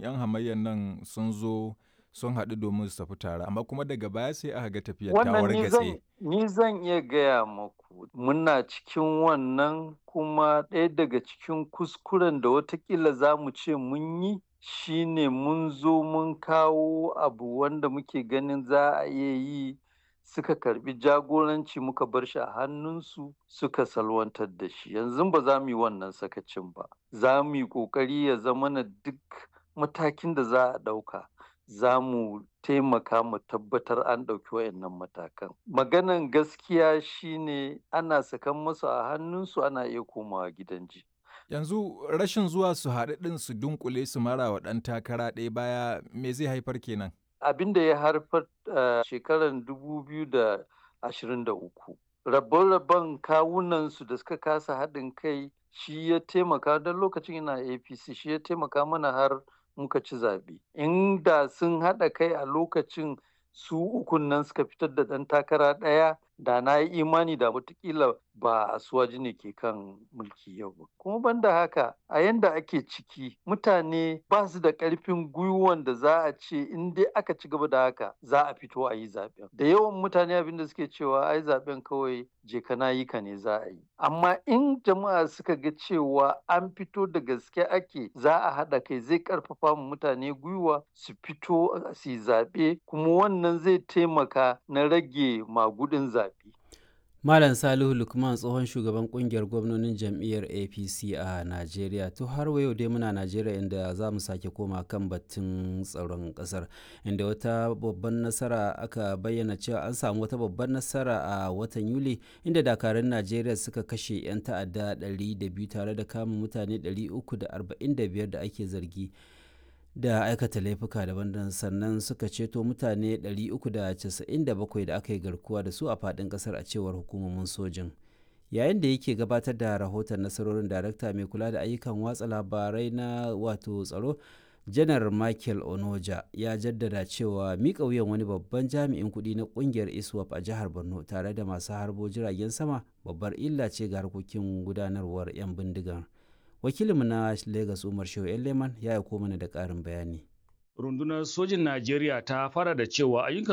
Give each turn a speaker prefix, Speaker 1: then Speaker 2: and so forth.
Speaker 1: 'yan hamayyar nan sun zo sun haɗu domin su tafi tare amma kuma daga baya sai aka ga tafiyar ta
Speaker 2: Wannan ni zan
Speaker 1: wargatse.
Speaker 2: ni zan iya gaya maku muna cikin wannan kuma ɗaya daga cikin kuskuren da watakila za mu ce mun yi shine mun zo mun kawo abu wanda muke ganin za a iya yi suka karbi jagoranci muka bar shi a hannunsu suka salwantar da shi yanzu ba za mu yi wannan sakacin ba za mu yi ƙoƙari ya zama na duk matakin da za a ɗauka za mu taimaka mu tabbatar an ɗauki wayannan matakan maganan gaskiya shine ana sakan masu a hannunsu ana iya komawa gidan ji
Speaker 1: Yanzu rashin zuwa su haɗu ɗin su dunkule su mara wa ɗan takara ɗaya baya me zai haifar kenan?
Speaker 2: abin da ya haifar a shekarar 2023 rabon-rabon kawunansu da suka kasa haɗin kai shi ya taimaka don lokacin yana apc shi ya taimaka mana har muka ci zaɓe inda sun haɗa kai a lokacin su ukun nan suka fitar da ɗan takara ɗaya da na yi imani da watakila ba asuwaji ne ke kan mulki yau ba kuma banda haka a yanda ake ciki mutane ba su da ƙarfin gwiwan da za a ce in dai aka ci gaba da haka za a fito a yi zaɓen da yawan mutane abin da suke cewa ai zaɓen kawai je kana yi ka ne za a yi amma in jama'a suka ga cewa an fito da gaske ake za a haɗa kai zai ƙarfafa mu mutane gwiwa su fito su yi zaɓe kuma wannan zai taimaka na rage magudin zaɓe
Speaker 3: Malam Salihu Lukman tsohon shugaban kungiyar gwamnonin jam'iyyar APC a Najeriya. To har wa yau dai muna Najeriya inda za mu sake koma kan batun tsaron kasar inda wata babban nasara aka bayyana cewa an samu wata babban nasara a watan Yuli inda dakarun Najeriya suka kashe 'yan ta'adda 200 tare da kama mutane 345 da ake zargi. da aikata laifuka daban sannan suka ceto mutane 397 da aka yi garkuwa da su a faɗin ƙasar a cewar hukumomin sojin yayin da yake gabatar da rahoton nasarorin darakta mai kula da ayyukan watsa labarai na wato tsaro janar michael onoja ya jaddada cewa miƙa wuyan wani babban jami'in kuɗi na ƙungiyar iswap a jihar borno tare da masu harbo jiragen sama babbar illa ce ga harkokin gudanarwar 'yan bindigar wakilinmu na Legas Umar Shehu Leman ya aiko mana da ƙarin bayani.
Speaker 4: Rundunar sojin Najeriya ta fara da cewa ayyukan